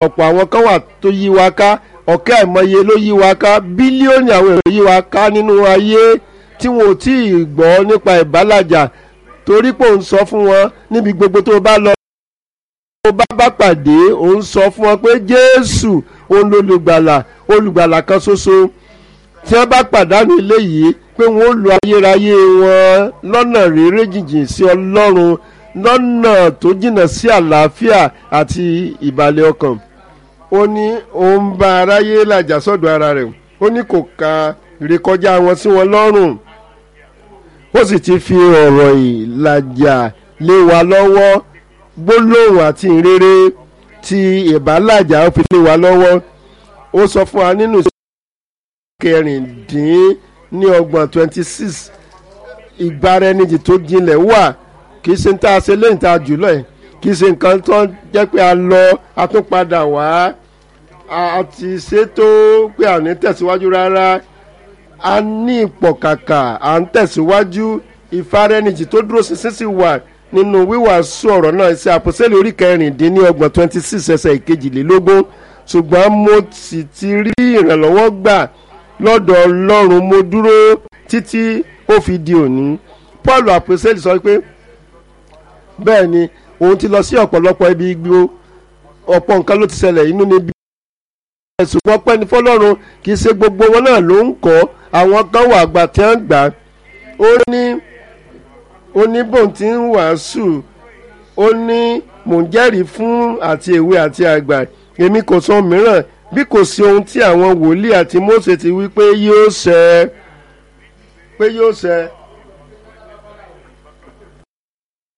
ọ̀pọ̀ àwọn kan wà tó yí wa ká ọ̀kẹ́ àìmọye ló yí wa ká bílíọ̀nù àwọn èrò yí wa ká nínú ayé tí wọn ò tí ì gbọ́ nípa ìbálàjà torí pé òun sọ fún wọn níbi gbogbo tó bá lọ tó bá bá pàdé òun sọ fún wọn pé jésù òun lolùgbàlà olùgbàlà kan ṣoṣo tí wọ́n bá pàdánù eléyìí pé wọ́n ó lo ayérayé wọn lọ́nà rere jìnjìn sí ọlọ́run lọ́nà tó jìnnà sí àlàáfíà àti ìbàlẹ̀ ọkàn ó ní òun bá aráyé làjà sọ́dọ̀ ara rẹ̀ ó ní kò ka rékọjá wọn sí wọn lọ́rùn ó sì ti fi ọ̀rọ̀ ìlàjà lé wa lọ́wọ́ gbólóhùn àti ìrere ti ìbálàjà ó fi lé wa lọ́wọ́ ó sọ fún wa nínú kẹrìndín ní ọgbọ̀n twenty six ìgbáraẹnijì tó jinlẹ̀ wà kì í ṣe ń tá a ṣe lẹ́yìn tá a jùlọ ẹ̀ kì í ṣe nǹkan tó jẹ́ pé a lọ a tún padà wá a ti ṣètò pé à ní tẹ̀síwájú rárá a ní ìpọ̀kàkà à ń tẹ̀síwájú ìfaraẹnijì tó dúró ṣinṣin sì wà nínú wíwàásù ọ̀rọ̀ náà ṣe àpòsílẹ̀ orí kẹrìndínlọ́gbọ̀n twenty six ẹsẹ̀ ìkejìlélógún ṣùgbọ́n mo sì ti rí ìrànlọ́wọ́ gbà lọ́dọ̀ ọlọ́run mo dúró títí ó fi di òní paul àpòsílẹ̀ sọ pé bẹ́ẹ̀ ni òun ti lọ sí ọ̀pọ̀lọpọ̀ ibi igbó ọ̀pọ̀ nǹkan ló ti ṣẹlẹ̀ inú níbi ṣùgbọ́n pẹ́ni fọlọ́run kì í ṣe gbogbo wọn náà ló ń kọ́ àwọn kan wà àgbà tí wọ́n gbà ó ní oníbòun ti ń wàásù ó ní mò ń jẹ́rìí fún àti èwe àti àgbà èmi kò sọ mìíràn bí kò sí ohun tí àwọn wòlíì àti Mósè ti wí pé yóò ṣẹ pé yóò ṣẹ